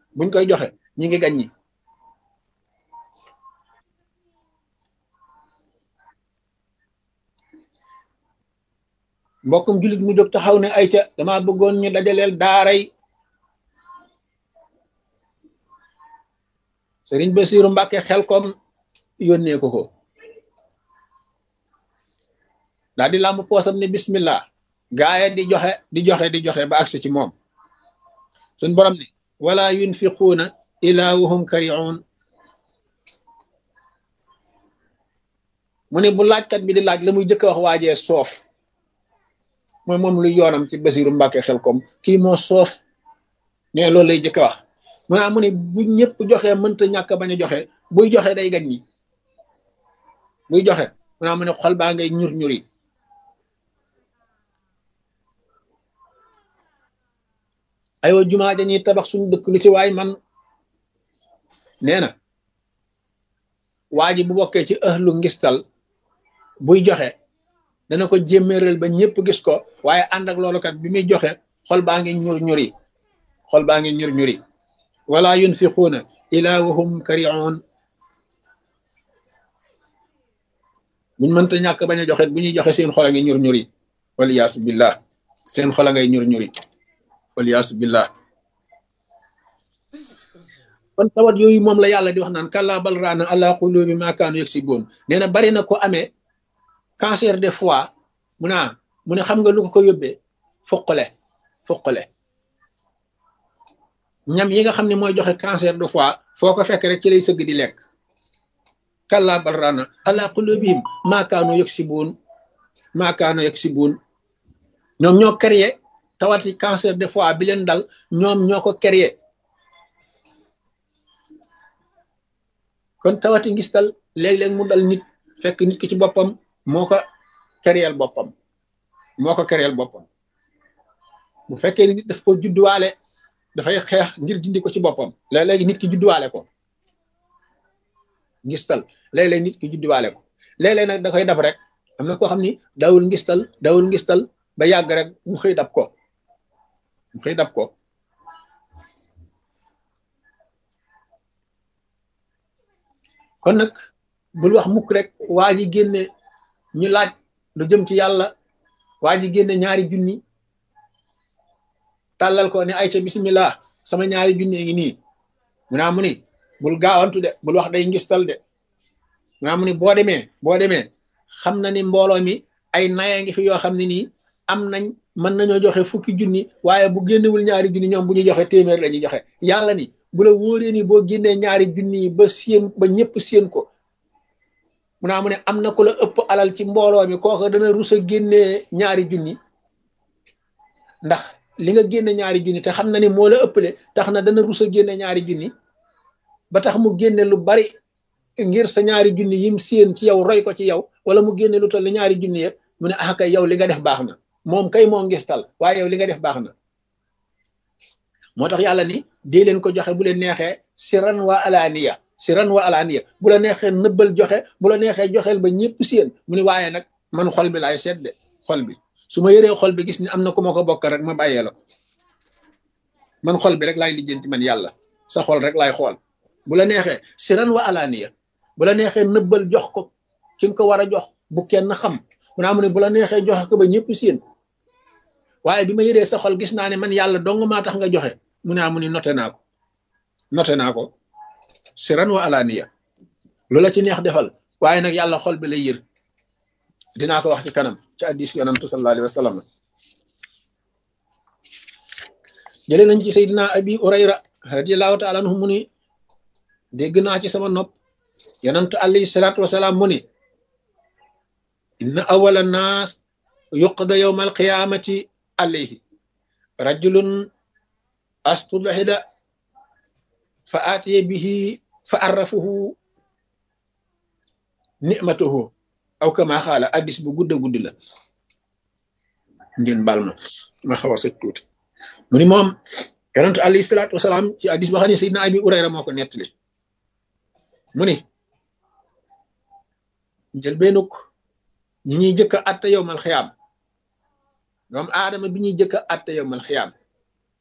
buñ koy joxe ñi ngi gañ ñi mbokkum jullit mu jóg taxaw ne ay ca dama bëggoon ñu dajaleel daaray sëriñ Basiiru Mbàkke xel kom yónnee ko ko daal di làmb poosam ne bismillah gaaya di joxe di joxe di joxe ba agsi ci moom suñ borom ne wala yunfiquuna ila wahum kariun mu ne bu laajkat bi di laaj la muy jëkk wax waajee soof mooy moom lu yoonam ci Basiiru Mbàkke xel kom kii moo soof ne loolu lay jëkk wax mu naa mu ne bu ñëpp joxe mënta ñàkk bañ a joxe buy joxe day gañ ñi buy joxe mu naa mu ne xol baa ngay ñur ñuri aywa jumaa dañuy tabax suñu dëkk lu ci waay man nee na waa ji bu bokkee ci ëhlu ngistal buy joxe dana ko jémméeral ba ñëpp gis ko waaye ànd ak loolu kat bi muy joxe xol baa ngi ñur ñuri xol baa ngi ñur ñuri wala yunfiquuna ila wahum kariun buñ mënta ñàkk bañ a joxe bu ñuy joxe seen xol a ngi ñur ñuri waliyaasu billah seen xol a ngay ñur ñuri waliyaasu billah kon tawat yooyu moom la yàlla di wax naan kàllaa bal raana ala qulubi ma kaanu yaksibuun nee na bari na ko amee cancer de foie mu naa mu ne xam nga lu ko ko yóbbee fuqale fuqale ñam yi nga xam ne mooy joxe cancer de foie foo ko fekk rek ci lay sëgg di lekk kàllaa bal raana ala qulubihim ma kaanu yaksibuun ma kaanu yaksibuun ñoom ñoo créé tawati cancer de foie bi leen dal ñoom ñoo ko créé kon tawati ngistal léeg-léeg mu dal nit fekk nit ki ci boppam moo ko créel boppam moo ko créel boppam bu fekkee ni nit daf ko judduwaale dafay xeex ngir dindi ko ci boppam léeg-léegi nit ki judduwaale ko ngistal léeg-léeg nit ki judduwaale ko léeg-léeg nag da koy dab rek am na koo xam ni dawul ngistal dawul ngistal ba yàgg rek mu xëy dab ko mu xëy dab ko kon nag bul wax mukk rek waa ji génne ñu laaj lu jëm ci yàlla waa ji génne ñaari junni tàllal ko ne ay ca bismillah sama ñaari junni ngi nii mu naa mu ni bul gaawantu de bul wax day ngistal de mu naa mu ni boo demee boo demee xam na ni mbooloo mi ay naya ngi fi yoo xam ne nii am nañ mën nañoo joxe fukki junni waaye bu génnewul ñaari junni ñoom bu ñu joxe téeméer lañuy joxe yàlla ni bu la wóoree ni boo génnee ñaari junni yi ba séen ba ñëpp séen ko mu naa mu ne am na ku la ëpp alal ci mbooloo mi kooka dana rus a génnee ñaari junni ndax li nga génne ñaari junni te xam na ni moo la ëppale tax na dana rus a génne ñaari junni ba tax mu génne lu bari ngir sa ñaari junni yim séen ci yow roy ko ci yow wala mu génne lu toll ni ñaari junni yëpp mu ne ah kay yow li nga def baax na moom kay moo ngistal waaye yow li nga def baax na moo tax yàlla ni dee leen ko joxe bu leen neexee siran wa alaaniya siran wa alaaniya bu la neexee nëbbal joxe bu la neexee joxeel ba ñëpp séen mu ni waaye nag man xol bi laay seet de xol bi su ma yëree xol bi gis ni am na ku ma ko bokk rek ma bàyyee la ko man xol bi rek laay lijjanti man yàlla sa xol rek laay xool bu la neexee siran wa alaaniya bu la neexee nëbbal jox ko ki nga ko war a jox bu kenn xam mu naa mu ne bu la neexee joxe ko ba ñëpp séen waaye bi ma yëree sa xol gis naa ne man yàlla dong maa tax nga joxe mu ne mu ni noté naa ko noté naa ko siran wa alaaniya lu la ci neex defal waaye nag yàlla xol bi lay yër dinaa ko wax ci kanam ci addis yonantu sallallahu alayhi wa sallam jëlee nañ ci sayyidina abi urayra radiallahu taala anhu mu ni dégg naa ci sama nopp yonantu alayhi salaatu wasalaam mu ni inna awala naas yuqda yowma alqiyamati alayhi rajulun astudhida fa aatiye bihi fa arrafuhu nicmatuhu aw kama xaala addis bu gudda guddi la ngeen bal ma ma xaw a sëj tuuti mu ni moom yonent alayhi salaatu wasalaam ci addis boo xam ne Seydina Abi Urayra moo ko nettali mu ni njëlbeenuk ñi ñuy jëkk a atte yowmal xiyaam doom aadama bi ñuy jëkk a atte yowmal xiyaam